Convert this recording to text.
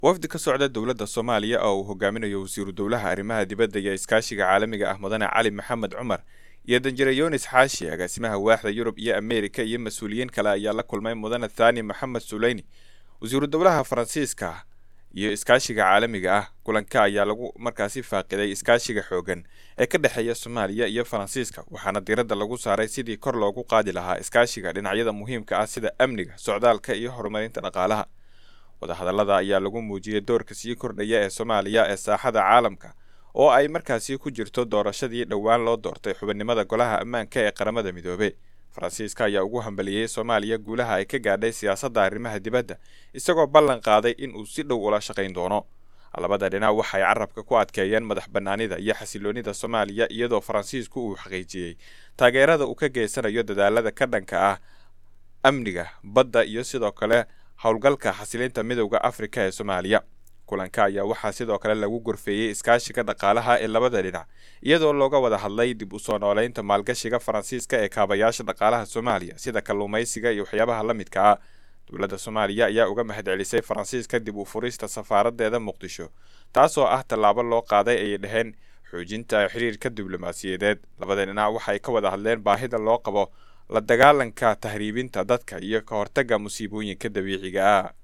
wafdi ka socda dowladda soomaaliya oo uu hogaaminayo wasiiru dowlaha arrimaha dibadda iyo iskaashiga caalamiga ah mudane cali maxamed cumar iyo danjire yunis xaashi agaasimaha waaxda yurub iyo ameerika iyo mas-uuliyiin kale ayaa la kulmay mudane thani maxamed suleyni wasiiru dowlaha faransiiska iyo iskaashiga caalamiga ah kulanka ayaa lagu markaasi faaqiday iskaashiga xoogan ee ka dhexeeya soomaaliya iyo faransiiska waxaana diiradda lagu saaray sidii kor loogu qaadi lahaa iskaashiga dhinacyada muhiimka ah sida amniga socdaalka iyo horumarinta dhaqaalaha wadahadallada ayaa lagu muujiyey doorka sii kordhaya ee soomaaliya ee saaxada caalamka oo ay markaasi ku jirto doorashadii dhowaan loo doortay xubinimada golaha ammaanka ee qaramada midoobey faransiiska ayaa ugu hambaliyey soomaaliya guulaha ay ka gaadhay siyaasadda arrimaha dibadda isagoo ballan qaaday in uu si dhow ula shaqayn doono labada dhinac waxay carabka ku adkeeyeen madax bannaanida iyo xasiloonida soomaaliya iyadoo faransiisku uu xaqiijiyey taageerada uu ka geysanayo dadaalada ka dhanka ah amniga badda iyo sidoo kale howlgalka xasilinta midowda afrika ee soomaaliya kulanka ayaa waxaa sidoo kale lagu gorfeeyey iskaashiga dhaqaalaha ee labada dhinac iyadoo looga wada hadlay dib u soo nooleynta maalgashiga faransiiska ee kaabayaasha dhaqaalaha soomaaliya sida kalluumaysiga iyo waxyaabaha la midka ah dowladda soomaaliya ayaa uga mahad celisay faransiiska dib u furista safaaradeeda muqdisho taasoo ah tallaabo loo qaaday ayay dhaheen xoojinta xiriirka diblomaasiyadeed labada dhinac waxay ka wada hadleen baahida loo qabo la dagaalanka tahriibinta dadka iyo ka hortagga musiibooyinka dabiiciga ah